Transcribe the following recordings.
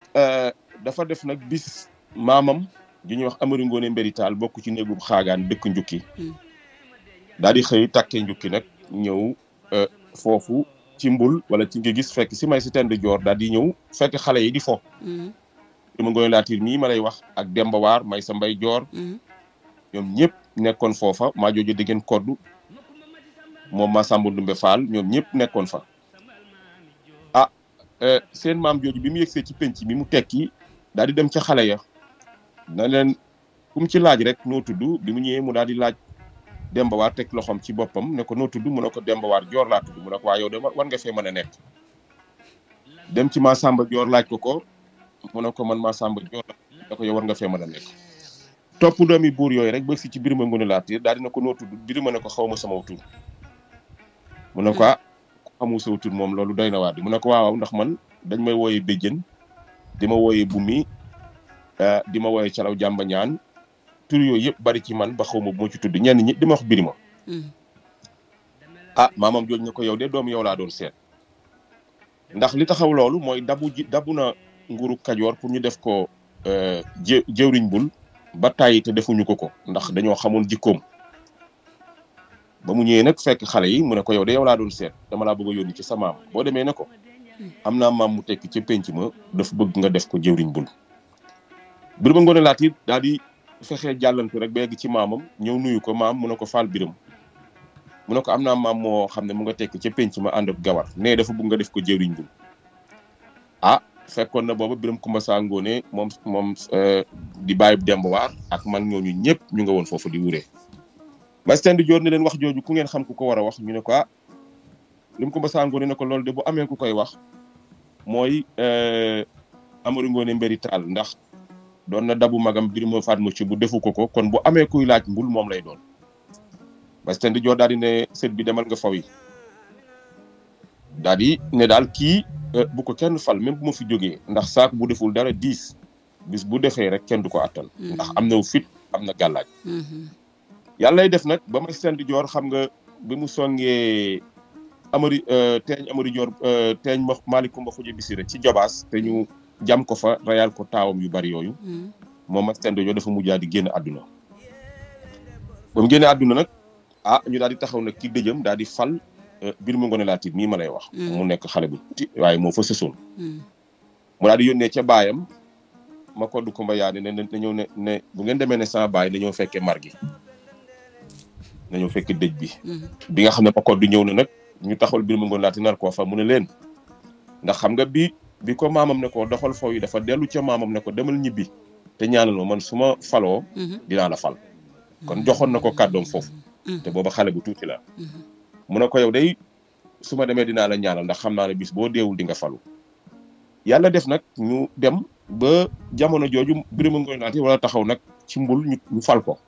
dafa def nag bis maamam ju ñuy wax Amari Ngoone Mbéri Taal bokk ci néegub xaagaan dëkk njukki daal di xëy takkee njukki nag ñëw foofu ci mbul wala ci nga gis fekk si may si tend joor daal di ñëw fekk xale yi di fo Birima Ngoone Laatiir mii ma lay wax ak Demba Waar may sa mbay joor ñoom ñëpp nekkoon foofa maa jooju diggéen koddu moom maa Samba Ndumbe Fall ñoom ñëpp nekkoon fa ah seen maam jooju bi mu yegsee ci penc mi mu tekki daal di dem ca xale ya na leen ku mu ci laaj rek noo tudd bi mu ñëwee mu daal di laaj Demba Waar teg loxoom ci boppam ne ko noo tudd mu ne ko Demba Waar joor laa tudd mu ne ko waa yow de war nga fee mën a nekk dem ci maa Samba joor laaj ko ko mu ne ko man maa Samba joor la ko yow war nga fee mën a nekk topp doomi buur yooyu rek ba si ci Birima Ngoone Laatiir daal dina ko noo tudd Birima ne ko xaw ma sama tur mu ne ko ah xamu sa tur moom loolu doy na waar di mu ne ko waaw ndax man dañ may wooyee béjjën di ma wooyee bumi di ma wooyee calaw jàmba ñaan tur yooyu yëpp bari ci man ba xaw ma bu ma ci tudd ñenn ñi di ma wax Birima ah maamam jooj na ko yow de doom yow laa doon seet ndax li taxaw loolu mooy dabu ji dabu na nguuru Kajoor pour ñu def ko jë jëwriñ bul ba tàyyi te defuñu ko ko ndax dañoo xamoon jikkoom ba mu ñëwee nag fekk xale yi mu ne ko yow de yow laa doon seet dama laa bëgg a yónni ci sa maam boo demee ne ko am naa maam mu tekki ca penc ma dafa bëgg nga def ko jëwriñ bul Birima Ngoone Laatiir daal di fexee jàllantu rek ba yegg ci maamam ñëw nuyu ko maam mu ne ko faal biram mu ne ko am naa maam moo xam ne mu nga tekki ca penc ma ànd ak gawar nee dafa bëgg nga def ko jëwriñ bul ah fekkoon na booba Biram Kumba Saa Ngoone moom moom di bàyyi Demba Waar ak mag ñooñu ñëpp ñu nga woon foofu di wuree masten di joor ne leen wax jooju ku ngeen xam ku ko war a wax ñu ne ko ah Biram Kumba Saa Ngoone ne ko loolu de bu amee ku koy wax mooy Amari Ngoone Mbéri Taal ndax doon na dabu magam Birima Fatma ci bu defu ko ko kon bu amee kuy laaj mbul moom lay doon masten di joor daal di ne sët bi demal nga faw yi daal di ne daal kii bu ko kenn fal même bu ma fi jógee ndax saako bu deful dara diis bis bu defee rek kenn du ko attan. ndax am na fit am na gàllaaj yàlla lay def nag ba may seen di joor xam nga bi mu songee amari teeñ amari joor teeñ ma maalikumba xuja bisira ci jobaas te ñu jam ko fa rayal ko taawam yu bari yooyu moom ma seen di joor dafa mujjaa di génn àdduna ba mu génnee àdduna nag ah ñu daal di taxaw nag ci dëjëm daal di fal Birima Ngoone Laatiir mii ma lay wax mu nekk xale bu tuuti waaye moo fa sësoon mu daal di yónnee ca baayam ma koddu Kumba Yaane ne na ñëw ne ne bu ngeen demee ne sama baay dañoo fekkee mar gi dañoo fekk dëj bi bi nga xam ne ma koddu ñëw na nag ñu taxawal Birima Ngoone Laatiir nar koo fa mu ne leen ndax xam nga bi bi ko maamam ne ko doxal foofu yi dafa dellu ca maamam ne ko demal ñibbi te ñaanal ma man su ma faloo dinaa la fal kon joxoon na ko kàddoom foofu te booba xale bu tuuti la mu ne ko yow day su ma demee dinaa la ñaanal ndax xam naa ne bis boo deewul di nga falu yàlla def nag ñu dem ba jamono jooju Birima Ngoone Laatiir wala taxaw nag ci mbul ñu fal ko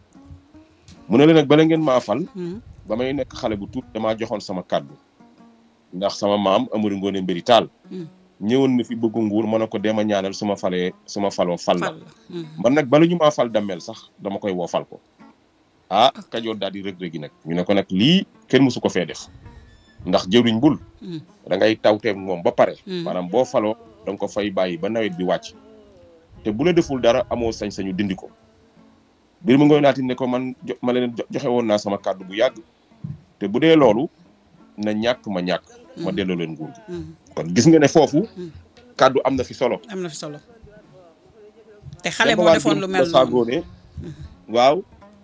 mu ne leen nag bala ngeen maa fal ba may nekk xale bu tuut damaa joxoon sama kàddu ndax sama maam Amari Ngoone Mbéri Taal ñëwoon na fi bëggu nguur ma ne ko dema ñaanal su ma falee su ma faloo fal la man nag bala ñu maa fal dammel sax dama koy woo fal ko ah Kajoor daal di rëg-rëgi nag ñu ne ko nag lii kenn mësu ko fee def ndax jëwriñ bul da ngay tawteeg moom ba pare maanaam boo faloo da nga ko fay bàyyi ba nawet bi wàcc te bu la deful dara amoo sañ-sañu dindi ko Birima Ngoone Laatiir ne ko man ma leen joxe woon naa sama kàddu bu yàgg te bu dee loolu na ñàkk ma ñàkk ma delloo leen nguur gi kon gis nga ne foofu kàddu am na fi solo am na fi solo te xale moo defoon lu mel noonu waaw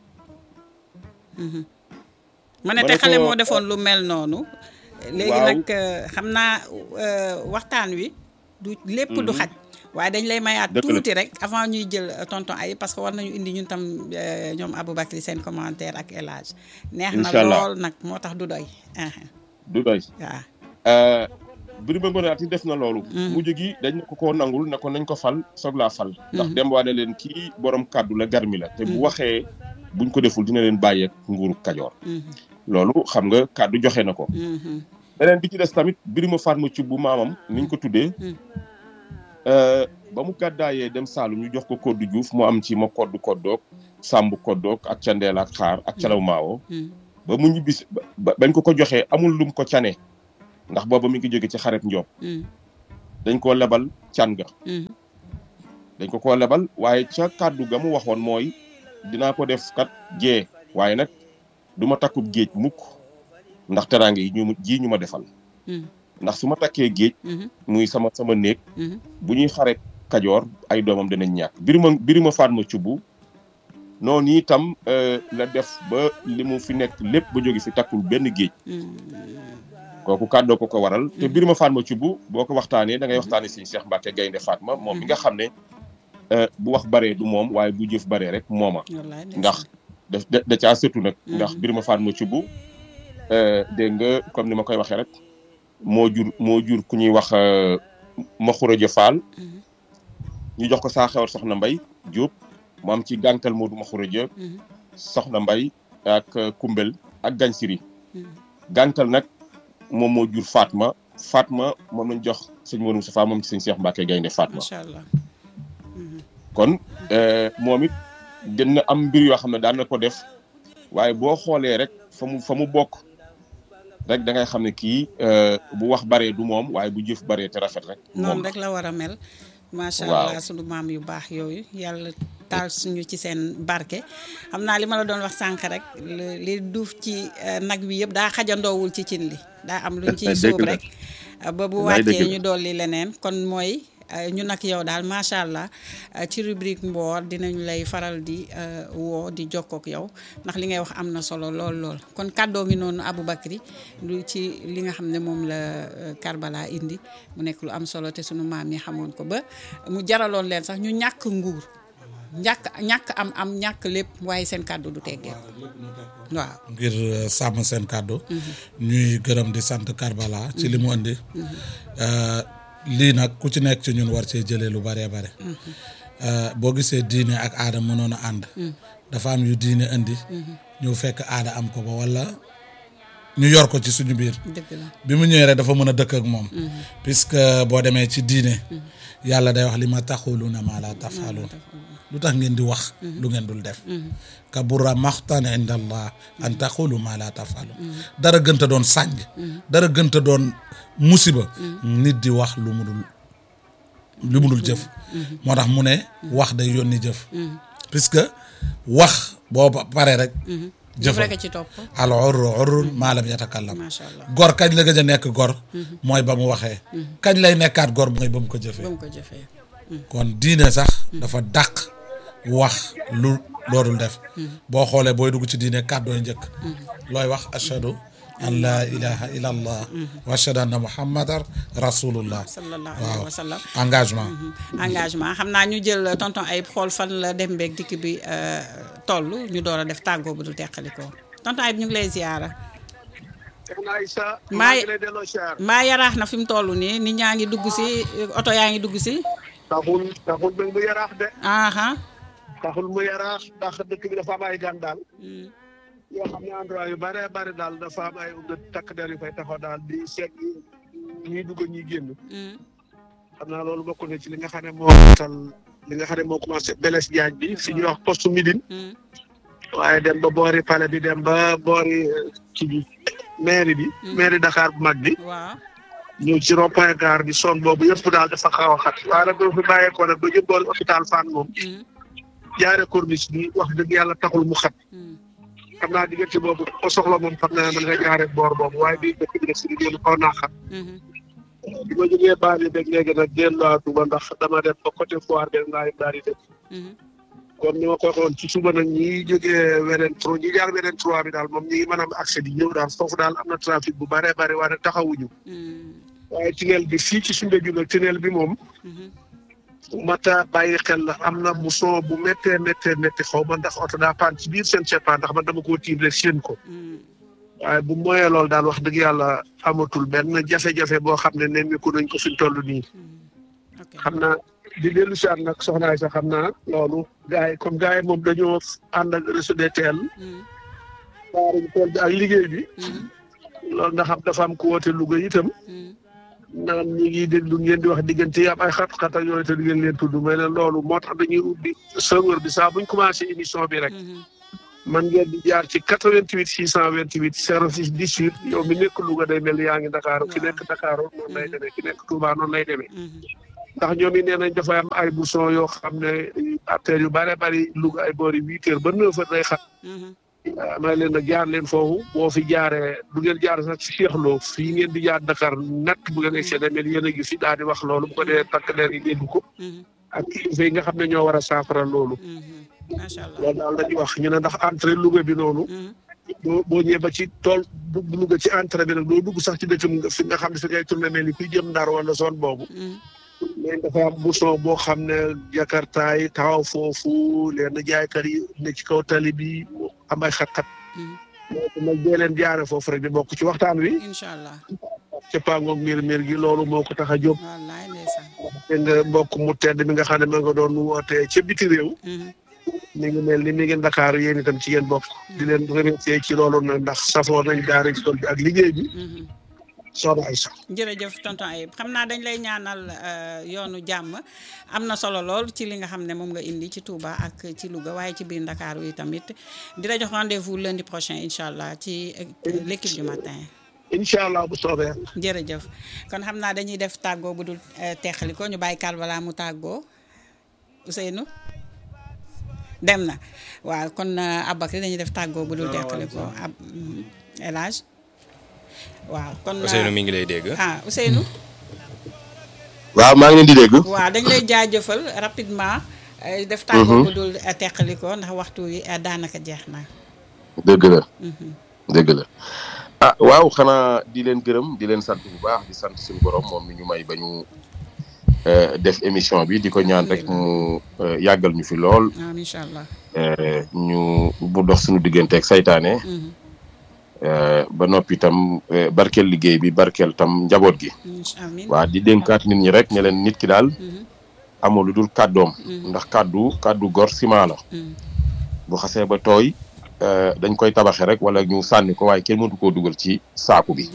ma ne te xale moo defoon lu mel noonu léegi nag xam naa waxtaan wi du lépp du xaj waaye dañ lay mayaat tuuti rek avant ñuy jël tonton ay parce que war nañu indi ñun tam ñoom Aboubacry seen commentaire ak El Hadj neex na lool nag moo tax du doy du doy waaw Birima Ngoone Laatiir def na loolu mujj gi dañ ne ko koo nangul ne ko nañ ko fal soog laa fal ndax dem waa ne leen kii borom kàddu la garmi la te bu waxee buñ ko deful dina leen bàyyeek nguuru Kajoor loolu xam nga kàddu joxe na ko beneen bi ci des tamit Birima Fatma ci bu maamam niñ ko tuddee ba mu gàddaayee dem Saalum ñu jox ko koddu Juuf mu am ci ma koddu koddoog sàmb koddoog ak candeel ak xaar ak calaw maawo ba mu ñibbisi bañ ko ko joxee amul lum ko cane ndax booba mi ngi jóge ci xaret Njoob dañ koo lebal can ga dañ ko koo lebal waaye ca kàddu ga mu waxoon mooy dinaa ko def kat jee waaye nag du ma takkub géej mukk ndax teraange yi ñu ji ñu ma defal ndax su ma takkee géej muy sama sama néeg bu ñuy xare kajoor ay doomam danañ ñàkk birima birima faat ma cubbu noonu itam la def ba li mu fi nekk lépp ba jóge fi takkul benn géej kooku kàddoo ko ko waral te birima faat ma cubbu boo ko waxtaanee da ngay waxtaanee si Cheikh Mbacke Gaynde Fatma moom mi nga xam ne bu wax baree du moom waaye bu jëf baree rek mooma ndax da da caa sëtu nag ndax birima faat ma cubbu dégg nga comme ni ma koy waxee rek moo jur moo jur ku ñuy wax ma xuraja faal ñu jox ko saa xewar soxna mbay Diop mu am ci gànkal Modou ma xuraja soxna mbay ak kumbel ak gañ siri gànkal nag moom moo jur Fatma Fatma moom lañ jox sëñ Modou Moustapha moom ci sëñ Cheikh Mbacke Gaynde Fatma macha allah kon moom it dina am mbir yoo xam ne daan na ko def waaye boo xoolee rek fa mu fa mu bokk rek da ngay xam ne kii bu wax baree du moom waaye bu jëf baree te rafet rek. noonu rek la war a mel. macha allah sunu maam yu baax yooyu yàlla taal suñu ci seen barke. xam naa li ma la doon wax sànq rek li duuf ci nag wi yëpp daa xajandoowul ci cin li daa am luñ ciy suub rek. ba bu wàccee ñu dolli leneen kon mooy. ñu nag yow daal macha allah ci rubrique mboor dinañu lay faral di woo di jokkook yow ndax li ngay wax am na solo lool lool kon kàddoo ngi noonu Aboubacry lu ci li nga xam ne moom la Karbala indi mu nekk lu am solo te sunu maam yi xamoon ko ba mu jaraloon leen sax ñu ñàkk nguur ñàkk ñàkk am am ñàkk lépp waaye seen kàddu du teggee waaw ngir sàmm seen kàddu ñuy gërëm di sant Karbala ci li mu indi lii nag ku ci nekk ci ñun war cee jëlee lu bëree bare boo gisee diine ak aada mënoon a ànd dafa am yu diine indi ñëw fekk aada am ko ba wala ñu yor ko ci suñu biir bi mu ñëwee rek dafa mën a dëkk ak moom puisque boo demee ci diine yàlla day wax li ma taxuluuna maa laa tafaluun lu tax ngeen di wax lu ngeen dul def kabura maxtan inda allah an taxulu maa laa tafalu dara gënta doon sànj dara gënta doon musiba nit di wax lu mu dul lu mu dul jëf moo tax mu ne wax day yónni jëf puisque wax boo paree rek jëfal ci topp al urru urrun maa lam yatakallam macha allah gor kañ la gëj a nekk gor mooy ba mu waxee kañ lay nekkaat gor mooy ba mu ko jëfee ba mu ko jëfee kon diine sax dafa dàq wax lu loodul def boo xoolee booy dugg ci diine kàddooy njëkk looy wax ashhadu an laa ilaha illa allah wa ashhadu anna muhammadan rasulullah sallallahu alayhi wa sallam engagement engagement xam naa ñu jël tonton ay xool fan la dem beeg dikk bi toll ñu door a def tàggoo bu du teqalikoo tonton ay ñu ngi lay ziyaara maa maa yaraax na fi mu toll nii nit ñaa ngi dugg si oto yaa ngi dugg si taxul taxul nag mu yaraax de aha taxul mu yaraax ndax dëkk bi dafa am ay gan daal yoo xam ne endroit yu bare bare daal dafa am ay takk der yu fay taxaw daal di seet ñuy dugg ñuy génn xam naa loolu bokk na ci li nga xam ne moo tal li nga xam ne moo commencé Blaise Diagne bi fi ñuy wax poste Médine waaye dem ba boori palais bi dem ba boori ci bi mairie bi mairie Dakar bu mag bi waaw ñëw ci rond point gare bi son boobu yëpp daal dafa xaw a xat waaye nag doo fi bàyyeekoo nag ba jëm boori hôpital Fann moom jaare corniche bi wax dëgg yàlla taxul mu xat xam naa diggante boobu ko soxla moom xam naa mën nga jaare boor boobu waaye bii dëkk bi def si liggéey xaw naa xat bi ma jógee baal yi beeg léegi nag delluwaatuma ndax dama dem ba côté foire benn laa daal di dem comme ni ma ko waxoon ci suba nag ñi jógee weneen trois ñi jaar weneen trois bi daal moom ñi ngi mën a am accès di ñëw daal foofu daal am na trafic bu bare bare waaye taxawuñu waaye tunnel bi fii ci Soumbédioune nag tunnel bi moom mata bàyyi xel la am na bu son bu méttee méttee métti xaw ma ndax oto daa paan ci biir seen ceppaa ndax man dama koo tiim rek séen ko waaye bu moyee loolu daal wax dëgg yàlla amatul benn jafe-jafe boo xam ne nemmiku nañ ko fi ñu toll nii xam naa di dellu si ànd nag soxnaay sax xam naa loolu gars yi comme gars yi moom dañoo ànd ak réseau des teel waaruñ tool bi ak liggéey bi loolu nga xam dafa am ku woote Louga itam naan ñi ngi déglu ngeen di wax diggante yi am ay xat-xat ak yooyu te di ngeen leen tudd mais ne loolu moo tax dañuy ubbi serveur bi saa buñ commencé émission bi rek man ngeen di jaar ci 88 628 06 18 yow mi nekk Louga day mel ni yaa ngi Dakar ki nekk Dakar noonu lay demee ki nekk Touba noonu lay demee ndax ñoom it nee nañ dafa am ay bouchon yoo xam ne artères yu bare bari Louga ay boori huit heures ba neuf heures day xat may leen nag jaar leen foofu boo fi jaaree bu ngeen jaar sax ci Cheikh Lo fii ngeen di jaar Dakar nett bu ngeen egsee demee yéen a ngi fi daal di wax loolu bu ko dee takk leer yi dégg ko ak kilifa yi nga xam ne ñoo war a saafara loolu macha allah loolu daal lañuy wax ñu ne ndax entrée Louga bi noonu boo boo ñëwee ba ci tool bu Louga ci entrée bi nag doo dugg sax ci dëkk fi nga xam ne fi ngay tourné mel ni kuy jëm Ndar wala zone boobu mais dafa am bouchon boo xam ne Jakarta yi taxaw foofu leen jaaykat yi ne ci kaw tali bi am ay xat-xat loolu nag dee leen jaare foofu rek di bokk ci waxtaan wi incha allah ca pangoog miir miir gi loolu moo ko tax a jóg wallaay ndeysaan dégg nga mbokk mu tedd mi nga xam ne ma nga doon wootee ca biti réew mi ngi mel ni mi ngi Dakar yéen itam ci yéen bokk di leen remercier ci loolu nag ndax safoo nañ daara ci tool bi ak liggéey bi soxna Aïssa jërëjëf tonton Ayib xam naa dañ lay ñaanal yoonu jàmm am na solo lool ci li nga xam ne moom nga indi ci Touba ak ci Louga waaye ci biir Ndakaaru yi tamit di la jox rendez-vous lundi prochain incha allah ci l'équipe du matin. incha allah bu soobee. jërëjëf kon xam naa dañuy def tàggoo bu dul teqali ko ñu bàyyi kàl balaa mu tàggoo Ousseynou dem na waaw kon Aboubacry dañuy def tàggoo bu dul teqali ko ab El Hadj waaw kon Ousseynou mi ngi lay dégg. ah Ousseynou. waaw maa ngi leen di dégg. waaw dañ lay jaajëfal rapidement. def tàggoo bu dul teqali ko ndax waxtu wi daanaka jeex na. dëgg la. dëgg la ah waaw xanaa di leen gërëm di leen sant bu baax di sant suñu borom moom mi ñu may ba ñu def émission bi di ko ñaan rek mu yàggal ñu fi lool. incha allah. ñu bu dox suñu digganteeg saytaane. ba noppi itam barkeel liggéey bi barkeel tam njaboot gi. waa di dénkaat nit ñi rek ne leen nit ki daal. amul lu dul kàddoom. ndax kàddu kàddu gor ciment la. bu xasee ba tooy dañ koy tabaxe rek wala ñu sànni ko waaye kenn mëntu koo dugal ci saaku bi.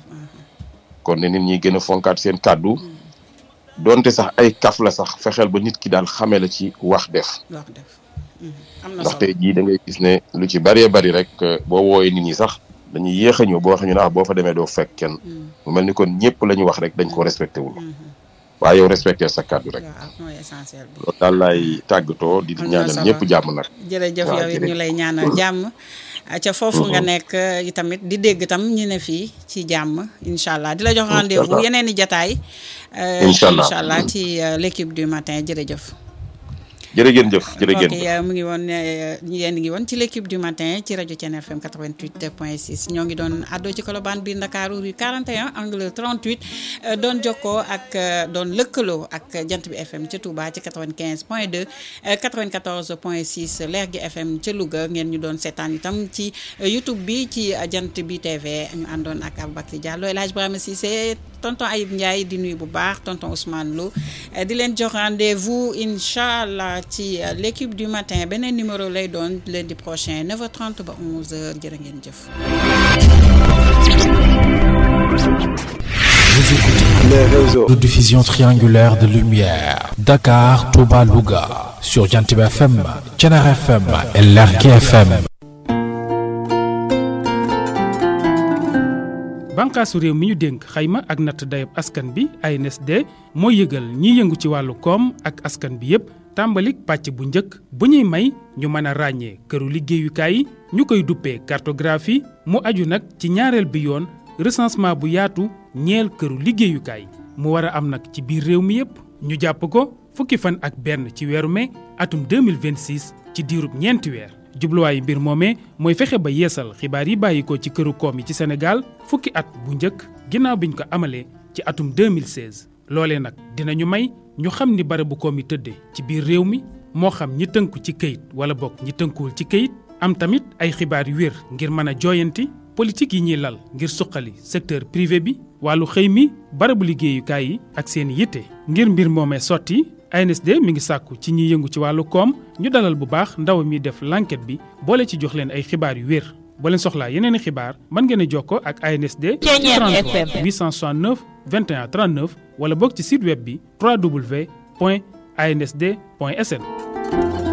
kon ne nit ñi gën a fonkaat seen kàddu. donte sax ay kaf la sax fexeel ba nit ki daal xame la ci wax def. wax def am na ndax tey jii da ngay gis ne lu ci bëree bëri rek boo wooyee nit ñi sax. dañuy yéex a ñëw boo waxee ñu ne boo fa demee doo fekk kenn mu mel ni kon ñëpp la ñu wax rek dañ ko respecté wul waaye yow respecté sa kàddu rek loolu daal laay tàggatoo di ñaanal ñëpp jàmm nag jërëjëf yow it ñu lay ñaanal jàmm ca foofu nga nekk tamit di dégg tam ñu ne fii ci jàmm incha allah di la jox rendez-vous yeneen i jataay incha allah ci l'équipe du matin jërëjëf jërëjëf jëf jërëjëf ok mu ngi woon yéen ngi woon ci l'équipe du matin ci rajo Thiéniere FM 88 point 6 ñoo ngi doon àddoo ci Colobane biir Ndakaaru rue 41 angle 38 doon jokkoo ak doon lëkkaloo ak jant bi FM ca Touba ci 95 point 2 94 point 6 leer gi FM ca Louga ngeen ñu doon seetaan itam ci YouTube bi ci jant bi TV ñu àndoon ak Aboubacry Diallo El Hadj Ibrahima Cissé tonton Ayib Ndiaye di nuyu bu baax tonton Ousmane Lo di leen jox rendez-vous incha allah ci l'équipe du matin beneen numéro lay doon lundi prochain 9h30 ba 11h jërë ngeen jëf. Vous écoutez les réseaux de diffusion triangulaire de lumière Dakar, Touba, Louga sur Jantib FM, Thiéniere FM et Lergui FM. bànqaasu réew mi ñu dénk xayma ak natt dayab askan bi ANSD mooy yëgal ñiy yëngu ci wàllu koom ak askan bi yépp tàmbalik pàcc bu njëkk bu ñuy may ñu mën a ràññee këru liggéeyukaay yi ñu koy duppee cartographie mu aju nag ci ñaareel bi yoon recensement bu yaatu ñeel këru liggéeyukaay mu war a am nag ci biir réew mi yépp ñu jàpp ko fukki fan ak benn ci weeru mai atum 2026 ci diirub ñeenti weer jubluwaayu mbir moomee mooy fexe ba yeesal xibaar yi bàyyi ko ci këru koom yi ci Sénégal fukki at bu njëkk ginnaaw biñ ko amalee ci atum 2016 loolee nag dinañu may ñu xam ni barabu koom yi tëddee ci biir réew mi moo xam ñi tënku ci këyit wala bokk ñi tënkuwul ci këyit am tamit ay xibaar yu wér ngir mën a jooyanti politique yi ñuy lal ngir suqali secteur privé bi wàllu xëy mi barabu liggéeyukaay yi ak seen yitte ngir mbir moomee sotti ANSD mi ngi sàkku ci ñiy yëngu ci wàllu koom ñu dalal bu baax ndaw mi def l'enquête bi boole ci jox leen ay xibaar yu wér boo leen soxlaa yeneen i xibaar mën ngeen a jokkoo ak ANSD ci 33 869 21 39 wala boog ci site web bi www.ansd.sn